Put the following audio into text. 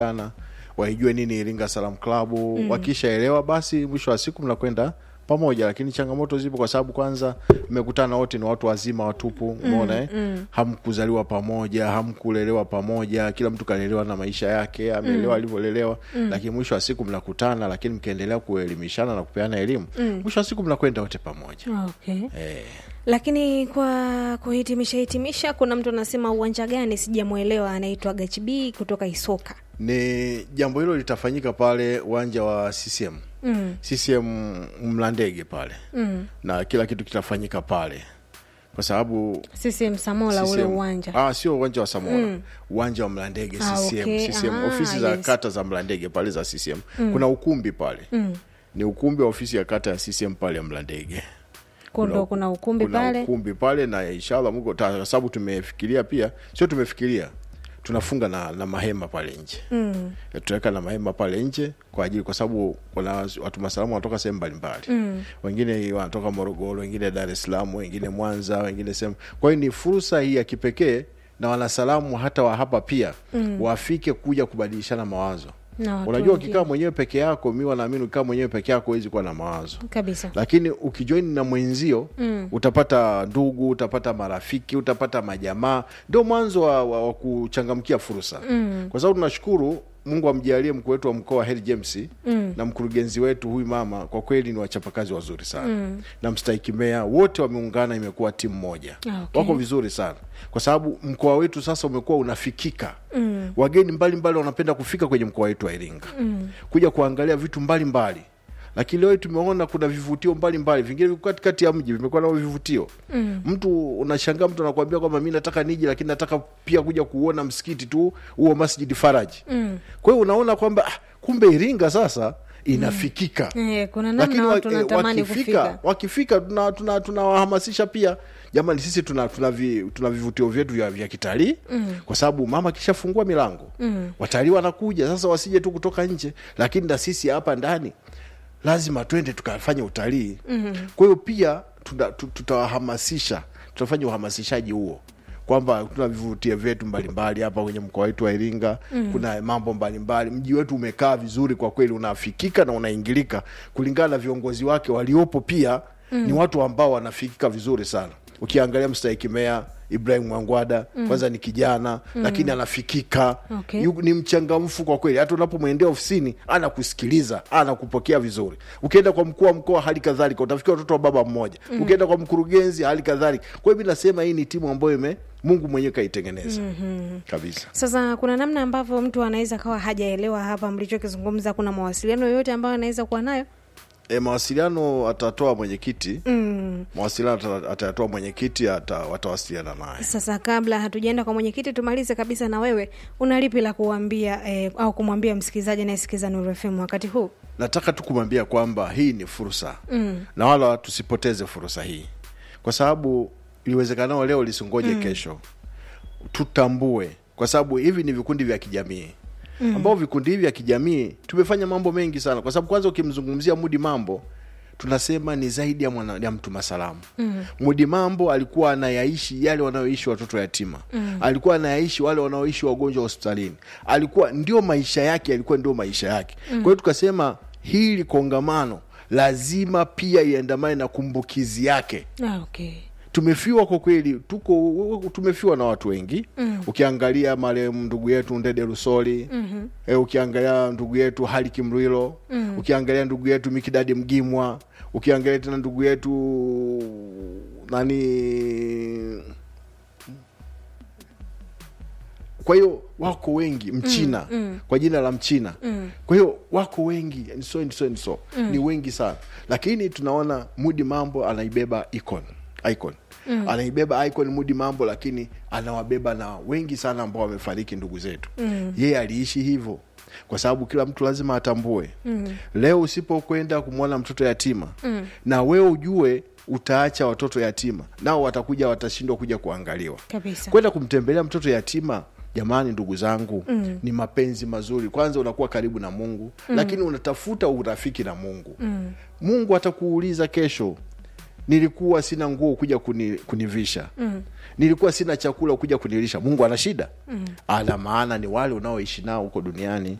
sana waijue nini Iringa Salam Club mm. Wakishaelewa basi mwisho wa siku mnakwenda pamoja, lakini changamoto zipo kwa sababu kwanza mmekutana wote ni watu wazima watupu, umeona mm, mm. Hamkuzaliwa pamoja, hamkulelewa pamoja, kila mtu kalelewa na maisha yake, ameelewa alivyolelewa mm. Lakini mwisho wa siku mnakutana, lakini mkiendelea kuelimishana na kupeana elimu mm. Mwisho wa siku mnakwenda wote pamoja okay. eh. Lakini kwa kuhitimisha hitimisha, kuna mtu anasema uwanja gani sijamwelewa, anaitwa Gachibi kutoka Isoka. Ni jambo hilo litafanyika pale uwanja wa CCM mm. CCM Mlandege pale mm. na kila kitu kitafanyika pale kwa sababu CCM Samola ule CCM uwanja ah, sio uwanja wa Samola uwanja wa Mlandege Ah, CCM, okay. CCM Ah, ofisi za yes. kata za Mlandege pale za CCM kuna ukumbi pale ni ukumbi wa ofisi ya kata ya CCM pale ya Mlandege kundo, kuna ukumbi kuna pale ukumbi pale na inshallah Mungu ta- kwa sababu tumefikiria pia sio tumefikiria tunafunga na, na mahema pale nje mm. tutaweka na mahema pale nje kwa ajili kwa sababu kuna watu masalamu wanatoka sehemu mbalimbali mm. wengine wanatoka Morogoro wengine Dar es Salaam wengine Mwanza wengine sehemu kwa hiyo ni fursa hii ya kipekee na wanasalamu hata wa hapa pia mm. wafike kuja kubadilishana mawazo na watu unajua wengine. ukikaa mwenyewe peke yako mi wanaamini ukikaa mwenyewe peke yako huwezi kuwa na mawazo kabisa lakini ukijoini na mwenzio mm. utapata ndugu utapata marafiki utapata majamaa ndio mwanzo wa, wa, wa kuchangamkia fursa mm. kwa sababu tunashukuru mungu amjalie mkuu wetu wa mkoa wa heri james mm. na mkurugenzi wetu huyu mama kwa kweli ni wachapakazi wazuri sana mm. na mstahiki meya wote wameungana imekuwa timu moja Ah, okay. wako vizuri sana kwa sababu mkoa wetu sasa umekuwa unafikika mm. wageni mbalimbali wanapenda kufika kwenye mkoa wetu wa iringa mm. kuja kuangalia vitu mbalimbali mbali lakini leo tumeona kuna vivutio mbalimbali vingine viko katikati ya mji vimekuwa nao vivutio mm. mtu unashangaa mtu anakuambia kwamba mi nataka niji lakini nataka pia kuja kuona msikiti tu huo masjidi faraji mm. kwa hiyo unaona kwamba ah, kumbe iringa sasa inafikika Eh, kuna namna wa- watu eh, wanatamani wakifika kufika wakifika tunawahamasisha tuna, tunawahamasisha pia jamani sisi tuna, tuna, vi, tuna vivutio vyetu vya, vya kitalii mm. kwa sababu mama akishafungua milango mm. watalii wanakuja sasa wasije tu kutoka nje lakini na sisi hapa ndani lazima twende tukafanye utalii mm. kwa hiyo pia tuna- tu- tutawahamasisha tutafanya uhamasishaji huo kwamba tuna vivutio vyetu mbalimbali hapa kwenye mkoa wetu wa Iringa mm. kuna mambo mbalimbali. Mji wetu umekaa vizuri kwa kweli, unafikika na unaingilika kulingana na viongozi wake waliopo, pia mm. ni watu ambao wanafikika vizuri sana. Ukiangalia mstahiki meya Ibrahim Mwangwada kwanza ni kijana lakini anafikika Okay. Yu- ni mchangamfu kwa kweli, hata unapomwendea ofisini anakusikiliza, anakupokea vizuri. Ukienda kwa mkuu wa mkoa hali kadhalika, utafikia watoto wa baba mmoja. Ukienda kwa mkurugenzi hali kadhalika. Kwa hiyo mi nasema hii ni timu ambayo ime Mungu mwenyewe kaitengeneza kabisa. sasa kuna namna ambavyo mtu anaweza kawa hajaelewa hapa mlichokizungumza kuna mawasiliano yoyote ambayo anaweza kuwa nayo E, mawasiliano atatoa mwenyekiti mm. mawasiliano ata- atayatoa mwenyekiti, ata, watawasiliana naye. sasa kabla hatujaenda kwa mwenyekiti tumalize kabisa na wewe una lipi la kuambia eh, au kumwambia msikilizaji anayesikiza Nuru FM wakati huu nataka tu kumwambia kwamba hii ni fursa mm. na wala tusipoteze fursa hii kwa sababu iliwezekanao leo lisingoje mm. kesho tutambue kwa sababu hivi ni vikundi vya kijamii mm. ambao vikundi hivi vya kijamii tumefanya mambo mengi sana kwa sababu kwanza ukimzungumzia mudi mambo tunasema ni zaidi ya, mwana, ya mtu masalamu mm. mudi mambo alikuwa anayaishi yale wanayoishi watoto yatima mm. alikuwa anayaishi wale wanaoishi wagonjwa hospitalini alikuwa ndio maisha yake alikuwa ndio maisha yake mm. kwa hiyo tukasema hili kongamano lazima pia iandamane na kumbukizi yake ah, okay. tumefiwa kwa kweli tuko tumefiwa na watu wengi mm. ukiangalia marehemu ndugu yetu ndede rusoli mm-hmm. e, ukiangalia ndugu yetu hali kimrwilo mm. ukiangalia ndugu yetu mikidadi mgimwa ukiangalia tena ndugu yetu nani kwa hiyo wako wengi mchina mm, mm. kwa jina la mchina mm. kwa hiyo wako wengi and so and so and so mm. ni wengi sana lakini tunaona mudi mambo anaibeba icon icon mm. anaibeba icon mudi mambo lakini anawabeba na wengi sana ambao wamefariki ndugu zetu mm. yeye aliishi hivyo kwa sababu kila mtu lazima atambue mm. leo usipokwenda kumwona mtoto yatima mm. na wewe ujue utaacha watoto yatima nao watakuja watashindwa kuja kuangaliwa kabisa kwenda kumtembelea mtoto yatima jamani ndugu zangu mm. ni mapenzi mazuri kwanza unakuwa karibu na mungu mm. lakini unatafuta urafiki na mungu mm. mungu atakuuliza kesho nilikuwa sina nguo kuja kuni, kunivisha mm. nilikuwa sina chakula kuja kunilisha mungu ana shida mm. ana maana ni wale unaoishi nao huko duniani